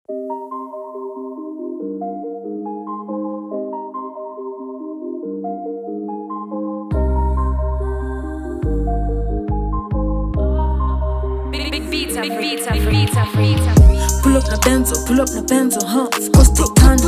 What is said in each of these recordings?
Vita, Vita, Vita, Vita. Pull up na benzo, pull up na benzo, huh? Of course take time.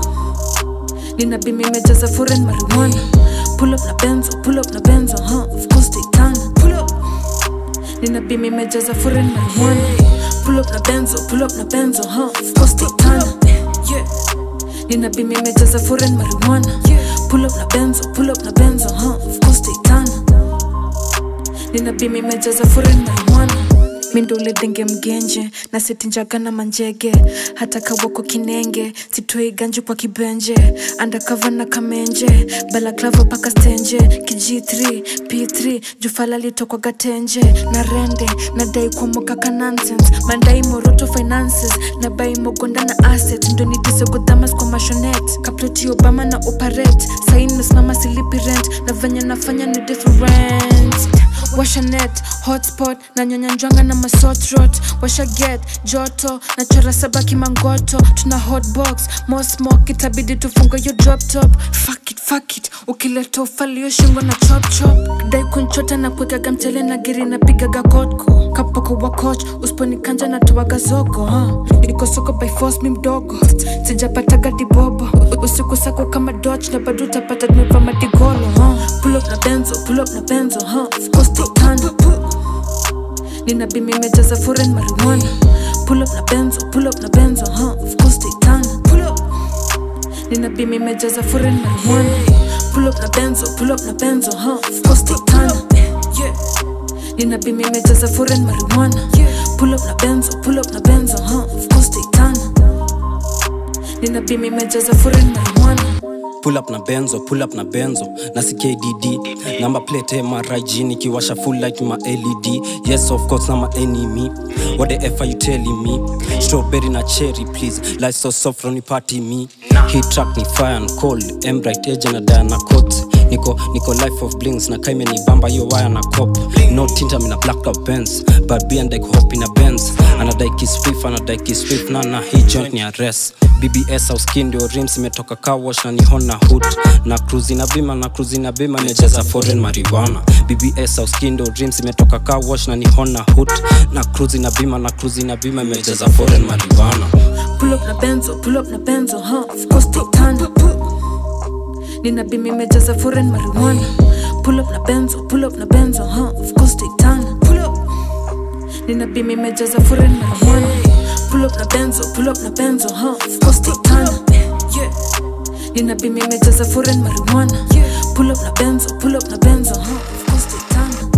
Nina bimi imejaza foreign marijuana. Pull up na benzo, pull up na benzo, huh? Of course take time. Pull up. Nina bimi imejaza foreign marijuana. Pull up na benzo, pull up na benzo, huh? Of course take time. Yeah. Nina bimi imejaza foreign marijuana. Pull up na benzo, pull up na benzo, huh? Of course take time. Nina bimi imejaza foreign marijuana mindule denge mgenje na setinjaga na manjege hata kawako kinenge sitoi ganji kwa kibenje andakava na kamenje balaklavo paka stenje kg3 p3 jufala litokwa gatenje na rende na dai kwamokaka nonsense mandai moroto finances na bai mogonda na asset ndo nitisogodhamas kwa mashonet kaploti obama na operate sain mesimama silipi rent na venye nafanya ni different washanet hotspot na nyanyanjwanga na masotrot washa get joto na chora saba kimangoto tuna hotbox mosmok itabidi tufunga yo drop top fuck it, fuck it ukileta ufalio shingo na chop chop dai kunchota na kuegaga mchele na giri na pigaga kotko kapoko wa coach usiponikanja na tuwaga zogo huh? niko soko by force mi mdogo sijapataga dibobo usiku sako kama dodge na bado utapata tumeva madigolo huh? pull up na benzo pull up na benzo huh? of course take time nina bimi imejaza foreign marijuana pull up na benzo pull up na benzo huh? of course take time pull up nina bimi imejaza foreign marijuana pull up na benzo pull up na benzo huh? of course take time yeah nina bimi imejaza foreign marijuana pull up na benzo pull up na benzo huh? of course take time nina bimi imejaza foreign marijuana pull up na benzo pull up na benzo na ckdd namba plate mrig nikiwasha full light ma led yes of course na ma enemy what the f are you telling me strawberry na cherry please life so soft on party me hit track ni fire and cold embright agent na diana coat niko niko life of blings na kaime ni bamba yo wire na cop no tinta mina black up benz but be and like hop in a benz anadai kiss fif anadai kiss fif na na hii joint ni arrest bbs au skin ndio rims imetoka car wash na ni hona hood na cruise na bima na cruise na bima imejaza foreign marijuana bbs au skin ndio rims imetoka car wash na ni hona hood na cruise na bima na cruise na bima imejaza foreign marijuana pull up na benzo pull up na benzo huh? of course take time nina bimi imejaza foreign marijuana pull up na benzo pull up na benzo huh? of course take time pull up nina bimi imejaza foreign marijuana pull up na benzo pull up na benzo huh? of course take time yeah nina bimi imejaza foreign marijuana pull up na benzo pull up na benzo huh? of course take time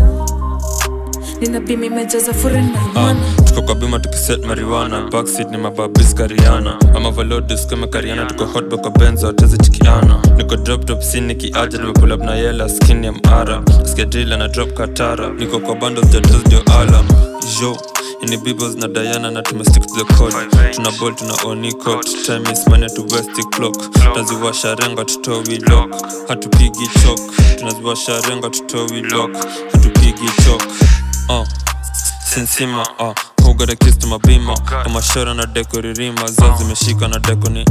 nina bimi imejaza foreign marijuana tuko kwa bima tukiset mariwana backseat ni mababis kariana ama valodis kama kariana tuko hotbo kwa benzo atezi chikiana niko drop top sin nikiaja nimepull up na yela skin ya mara skedrila na drop katara niko kwa bando jados ndio alam yo ini bibos na diana na tumestick to the code tuna ball tuna onicot time is money to west clock tunaziwasha renga tutowi lock hatupigi chok tunaziwasha renga tutowi lock hatupigi chok uh. sinsima uh. hugada kistu mabima kama shora na deko ririma zao zimeshika na deko ni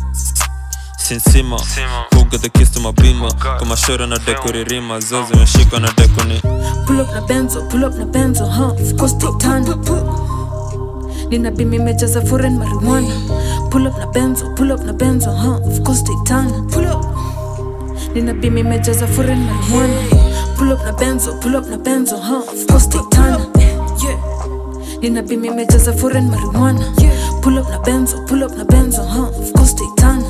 sinsima hugada kistu mabima kama shora na deko ririma zao zimeshika na deko ni pull up na benzo pull up na benzo huh? of course take time nina bimi imejaza foreign marijuana pull up na benzo pull up na benzo huh? of course take time pull up nina bimi imejaza foreign marijuana pull up na benzo pull up na benzo huh? of course take time yeah nina bimi imejaza foreign marijuana pull up na benzo pull up na benzo huh? of course take time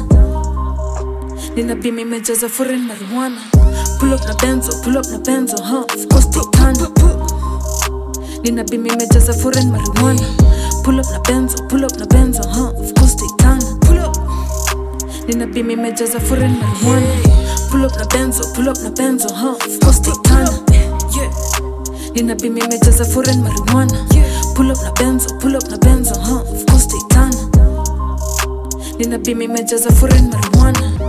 nina bimi imejaza foreign marijuana pull up na benzo pull up na benzo huh? of course take time nina bimi imejaza foreign marijuana pull up na benzo pull up na benzo huh? of course take time pull up nina bimi imejaza foreign marijuana pull up na benzo pull up na benzo huh? of course take time yeah nina bimi imejaza foreign marijuana pull up na benzo pull up na benzo huh? of course take time nina bimi imejaza foreign marijuana